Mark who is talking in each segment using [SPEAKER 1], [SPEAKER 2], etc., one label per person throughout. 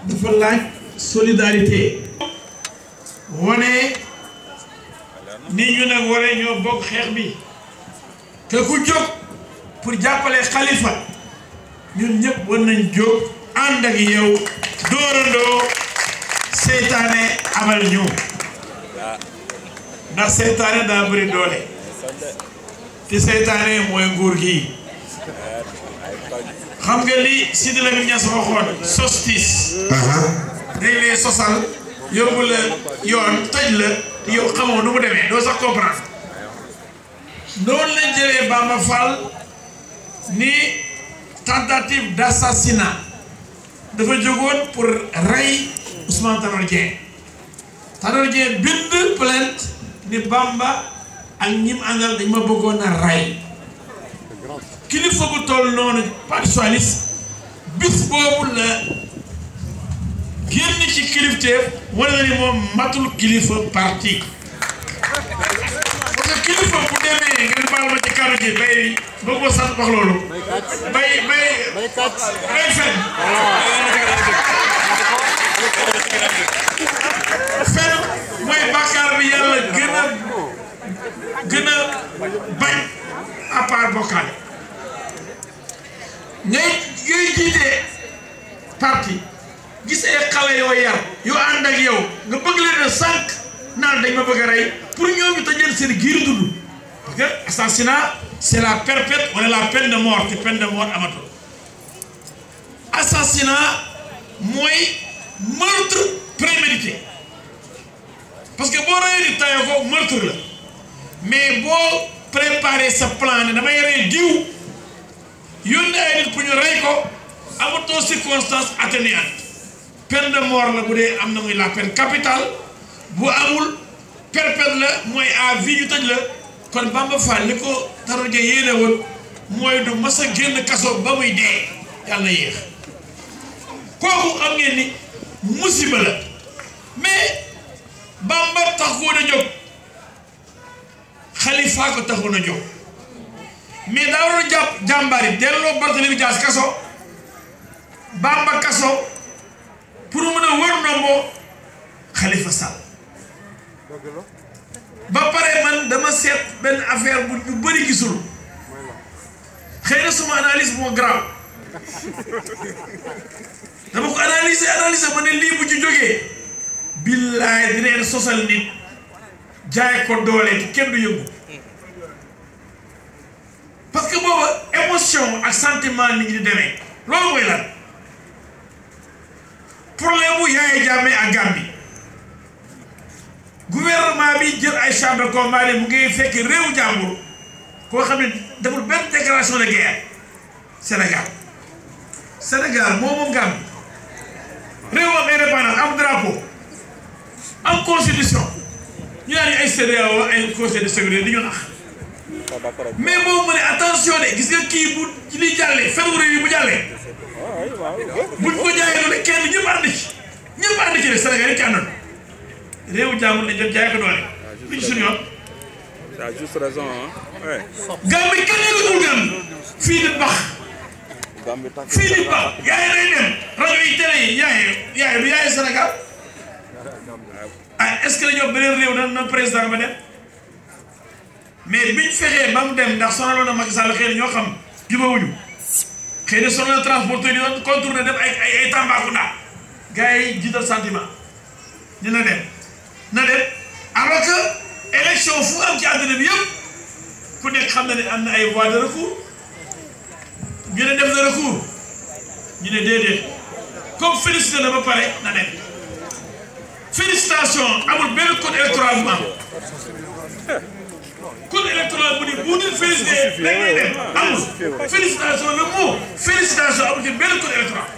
[SPEAKER 1] dafa laaj solidarité wane ni ñu nag waree ñoo bokk xeex bi te ku jóg pour jàppale xalifa ñun ñëpp war nañ jóg ànd ak yow dóorandoo seytaane amal ñu ndax seytaane daa bëri doole te seytaane mooy nguur gi xam nga li Sidi Lamine Niass waxoon sostis dañ lay sosal yóbbu la yoon tëj la te yow xamoo nu mu demee doo sax comprendre noonu lañ jëlee Bamba Fall ni tentative d'assassinat dafa jógoon pour rey Ousmane Tanor Dieng Tanor Dieng bind plainte ni Bamba ak ñim àndal dañ ma bëggoon a rey kilifa bu toll noonu parti socialiste bis boobu la génn ci kilifteef wala na ni moom matul kilifa parti parce que kilifa bu demee ngeen baal ma ci kàddu gi bay bëgg ma sant wax loolu bay bay bay fen fen mooy bàkkaar bi yàlla gën a gën a bañ à part bokkaale ngay ngay jiitee parti gis ay xale yoo yar yoo ànd ak yow nga bëgg leen a sànq naan dañ ma bëgg a rey pour ñoom ñu tëjal seen giir dund parce que assassinat c'est la perpète wala la peine de mort te peine de mort amatul assassinat mooy meurtre prémédité parce que boo reyee di tayoo ko meurtre la mais boo préparé sa plan ne damay rey diw yónni ay nit pour ñu rey ko amatoo circonstance atténuante peine de mort la bu dee am na muy la peine capitale bu amul perpète la mooy à vie ñu tëj la kon Bamba Fall li ko Tanor Dieng yéene woon mooy du mas a génn kaso ba muy dee yàlla yéex kooku xam ngeen ni musiba la mais Bamba taxoon a jóg Xalifa ko taxoon a jóg mais daa waroon a jàpp jàmbaar yi delloo Barthélémy Dias kaso Bamba kaso pour mën a wër ndombo Khalifa Sall ba pare man dama seet benn affaire bu ñu bëri gisul xëy na suma analyse moo grave dama ko analyser analyser ma ne lii bu ci jógee billaay dineen sosal nit jaay ko doole te kenn du yëngu parce que booba émotion ak sentiment nit ñi di demee loolu mooy lan problème bu Yaya Jammeh ak Gambie gouvernement bi jël ay chambre de combat mu ngi fekk réewu jàmbur koo xam ne deful benn déclaration de guerre Sénégal Sénégal moo moom Gambie réew am indépendance am drapeau am constitution ñu naan ay CEDEAO ay conseil de sécurité di ñu nax mais moom mu ne attention de gis nga kii bu li jàllee fen réew yi bu jàllee buñ ko jaayee doole kenn ñëpp ànd ci ñëpp ànd ci de Sénégal yi ci àndoon réewu jàmbur lañ jëm jaay ko doole lu ci suñu yoon.
[SPEAKER 2] tu as juste raison hein. Ouais.
[SPEAKER 1] Gambie kenn yëngatul Gambie fii di bax
[SPEAKER 2] Gambie tàkk
[SPEAKER 1] fii di bax yaay day dem rajo yi télé yi yaay yaay du yaay Sénégal ah est-ce que dañoo beneen réew na na président ba dem mais biñ fexee ba mu dem ndax sonaloon na Macky Sall xëy na ñoo xam jubawuñu xëy na sonal na transporteur yi doon contourné dem ay ay ay Tambacounda gars yi jiital sentiment dina dem na dem alors que élection fu am ci àddina bi yëpp ku nekk xam na ne am na ay voies de recours ñu ne def na recours ñu ne déedéet comme félicité na ba pare na dem félicitation amul benn code électoral bu am code électoral bu ni bu nit félicité da ngay dem amul félicitation le mot félicitation amul ci benn code électoral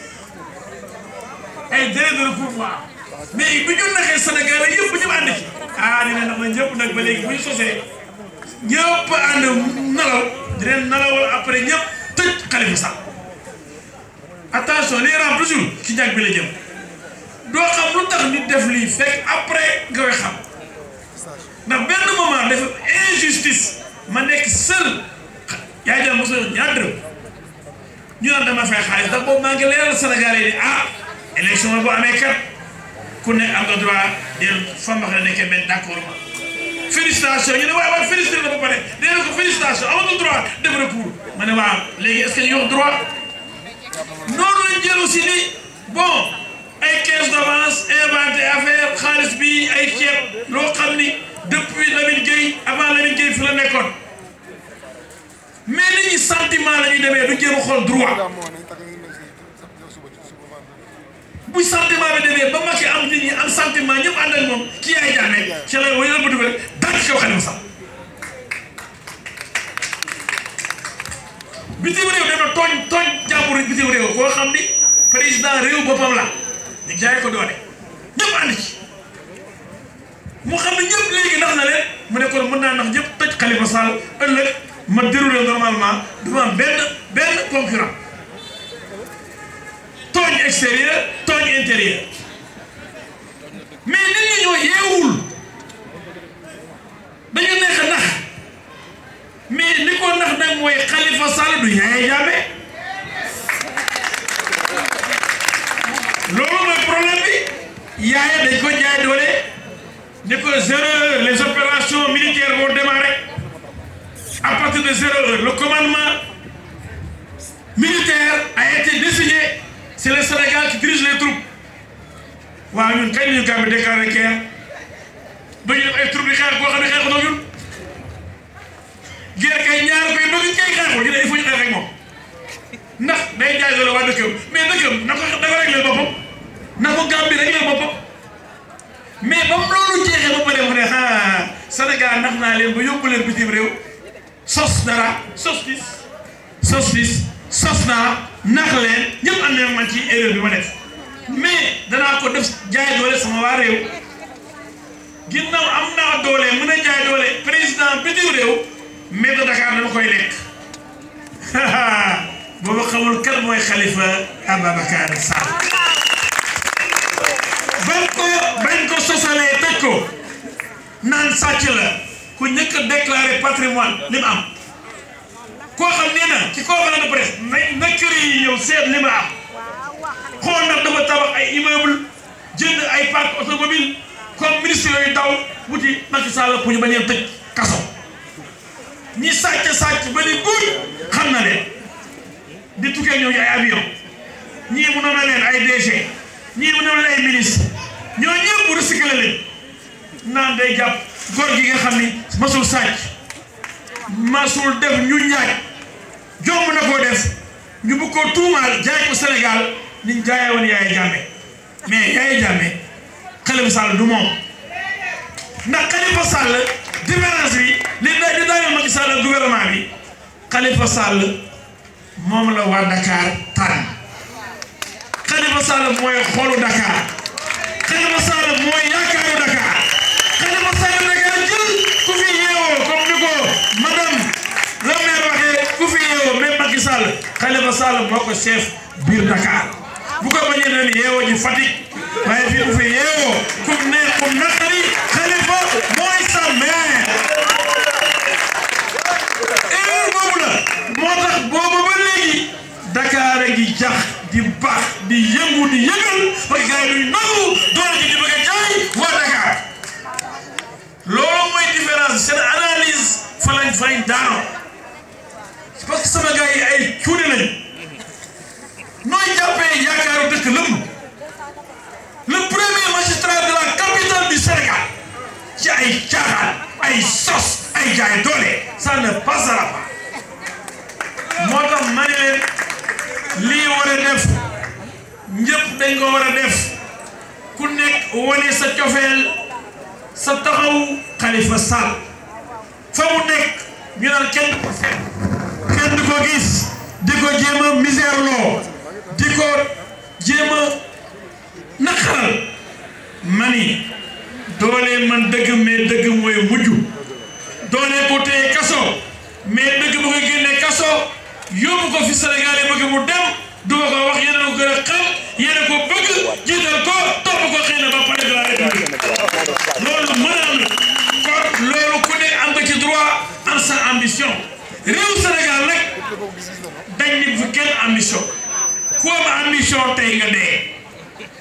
[SPEAKER 1] ay délai de recours mu am mais bi ñu naxee Sénégal yëpp bu ñu ànd ci ah dina na ma ñëpp nag ba léegi bu ñu sosee ñëpp ànd nalaw dinañ nalawal après ñëpp tëj Khalifa Sall attention les rangs toujours ci njàng bi la jëm doo xam lu tax nit def lii fekk après nga koy xam ndax benn moment dafa injustice ma nekk seul yaa jëm mosul ñaar dërëm ñu naan dama fay xaalis ndax boobu maa ngi leeral Sénégalais yi ah élection bu amee kat ku ne am nga droit del fa ma xam ne nekkee benn d'accord ma félicitation ñu ne waaye waaye félicité la ba pare nee na ko félicitation amatul droit def recours ma ne waaw léegi est-ce que ñu wax droit noonu lañ jël aussi ni bon ay caisse d'avance inventé affaire xaalis bi ay ceeb loo xam ni depuis Lamine Gueye avant Lamine Gueye fi la nekkoon mais nit ñi sentiment la ñuy demee du jéem a xool droit bu sentiment bi demee ba Macky am nit ñi am sentiment ñëpp ànd ak moom ci yaay jaamee ci la wala ba dugg rek dal ci kaw Khalifa Sall bitim réew dem na tooñ tooñ jàmbur bitim réew koo xam ni président réew boppam la ñu jaay ko doole ñëpp ànd ci mu xam ne ñëpp léegi nax na leen mu ne kon mën naa nax ñëpp toj Khalifa Sall ëllëg ma déroulé normalement du ma am benn benn concurrent tooñ extérieur tooñ intérieur mais nit ñi ñoo yeewul dañu nekk nax mais li ko nax nag mooy Khalifa Sall du Yaya Jammeh loolu mooy problème bi Yaya dañ ko jaay doole ni ko zéro heure les opérations militaires vont démarrer à partir de zéro heure le commandement militaire a été désigné c'est le Sénégal qui dirige les troupes waaw ñun kañ ñu gàmbi déclaré guerre ba ñu def ay troupes di xeex boo xam ne xeexu ñun guerre kay ñaar koy bëgg kay xeexu ñu ne il faut ñu xeex ak moom ndax day jaay doole waa dëkkam mais dëkkam na ko dafa réglé boppam na ko gàmbi réglé boppam mais ba mu loolu jeexee ba pare mu ne ah Sénégal nax naa leen ba yóbbu leen bitim réew sos dara sos fis sos fis sos naa nax leen ñëpp am nañu man ci erreur bi ma def mais danaa ko def jaay doole sama waa réew ginnaaw am naa doole mën a jaay doole président bitim réew mais de Dakar dama koy lekk booba xamul kan mooy Khalifa Ababacar Sall bañ ko bañ ko sosalee tëj ko naan sàcc la ku njëkk a déclaré patrimoine li mu am koo xam nee na ci conférence de presse na na kër yi ñëw seet li mu am xool nag dafa tabax ay immeuble jënd ay parc automobile comme ministre yooyu daw wuti Macky Sall pour ñu bañ a tëj kaso ñi sàcc sàcc ba ni guuy xam na leen di tukkee ñëw ay avion ñii mu noonu leen ay DG ñii mu noonu leen ay ministre ñoo ñëpp bu recyclé leen naan day jàpp góor gi nga xam ni masul sàcc masul def ñu ñaaj jomb na koo def ñu bu ko tuumaal jaay ko Sénégal niñ jaayee woon Yaya Jammeh mais Yaya Jammeh Khalifa Sall du moom ndax Khalifa Sall différence bi li da di daaneel Macky Sall ak gouvernement bi Khalifa Sall moom la waa Dakar tànn Khalifa Sall mooy xoolu Dakar Khalifa Sall mooy yaakaaru Dakar Khalifa Sall Dakar jël ku fi yeewoo comme ni ko madame la maire waxee ku fi yeewoo même Macky Sall Khalifa Sall moo ko chef biir Dakar bu ko bañee leen yeewoo ji Fatick waaye fii ku fi yeewoo ku ne ku naqari Khalifa mooy sa maire erreur boobu la moo tax boobu ba léegi Dakar a ngi jax di baax di yëngu di yëngal parce que gars yi duñ nangu doole ji di bëgg a jaay waa Dakar loolu mooy différence seen analyse fa lañ fañ daanoo parce que sama gars yi ay cuune lañ nooy jàppee yaakaaru dëkk lëmm le premier magistrat de la capitale du Sénégal ci ay caaxaan ay sos ay jaay doole ça ne passera pas moo tax ma ne leen lii war a def ñëpp dañ ko war a def ku nekk wane sa cofeel sa taxaw Khalifa Sall fa mu nekk ñu naan kenn du ko seet kenn du ko gis di ko jéem a misère loo di ko jéem a naqaral mani doole man dëgg mais dëgg mooy mujj doole ko téye kaso mais dëgg bu ko génnee kaso yóbbu ko fi Sénégal yi bëgg mu dem du ma ko wax yéen a ko gën a xam yéen a ko bëgg jiital ko topp ko xëy na ba pare de la république loolu mën a am na kon loolu ku ne am nga ci droit am sa ambition réew Sénégal nag dañ ni fi kenn ambition ku am ambition tey nga dee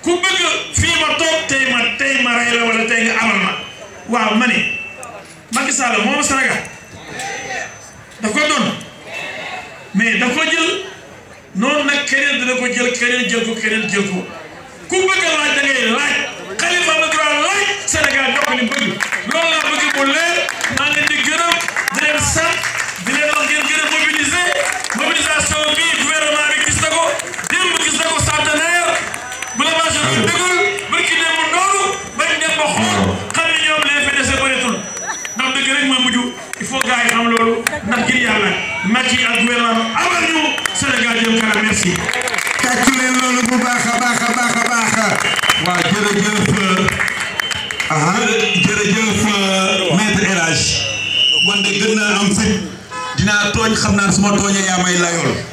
[SPEAKER 1] ku bëgg fii ma toog tey ma tey ma rey la wala tey nga amal ma waaw ma ne Macky Sall moom Sénégal daf ko doon mais daf ko jël noonu nag keneen dina ko jël keneen jël ko keneen jël ko ku bëgg a laaj da ngay laaj Khalifa am na droit laaj Sénégal jox ko li bëgg loolu laa bëgg mu leer maa ngi leen di gërëm di leen sant di leen wax ngeen gën a mobiliser mobilisation bi gouvernement bi gis na ko démb gis na ko centenaire bu la marché bi dëggul barki dem mu noonu bañ dem ba xool xam ne ñoom leen fi dese bëreetul ndax dëgg rek mooy mujj il faut gars yi xam loolu ndax ngir yàlla Macky ak gouvernement amal ñu Sénégal jëm kanam merci.
[SPEAKER 3] tàccu leen loolu bu baax a baax a baax a baax waaw jërëjëf ah jërëjëf maître El Hadj man de gën naa am fit dinaa tooñ xam naa su ma tooñee yaa may layool